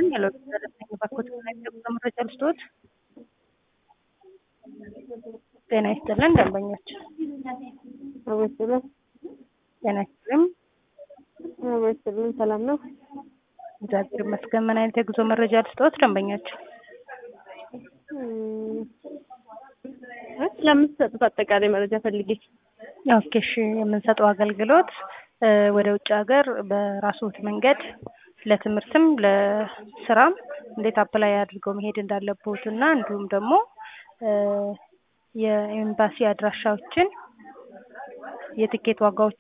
ይስጥልኝ። ሄሎ ደረሰኝ ባኮት የጉዞ መረጃ ልስጥዎት? ጤና ይስጥልን ደንበኞች። አመስግን ጤና ይስጥልኝ። አመስግን ሰላም ነው። እግዚአብሔር ይመስገን። ምን አይነት የጉዞ መረጃ ልስጥዎት ደንበኞች? ስለምትሰጡት አጠቃላይ መረጃ ፈልጌ። ኦኬ እሺ። የምንሰጠው አገልግሎት እ ወደ ውጭ ሀገር በራስዎት መንገድ ለትምህርትም ለስራም እንዴት አፕላይ አድርገው መሄድ እንዳለቦት እና እንዲሁም ደግሞ እ የኤምባሲ አድራሻዎችን የትኬት ዋጋዎች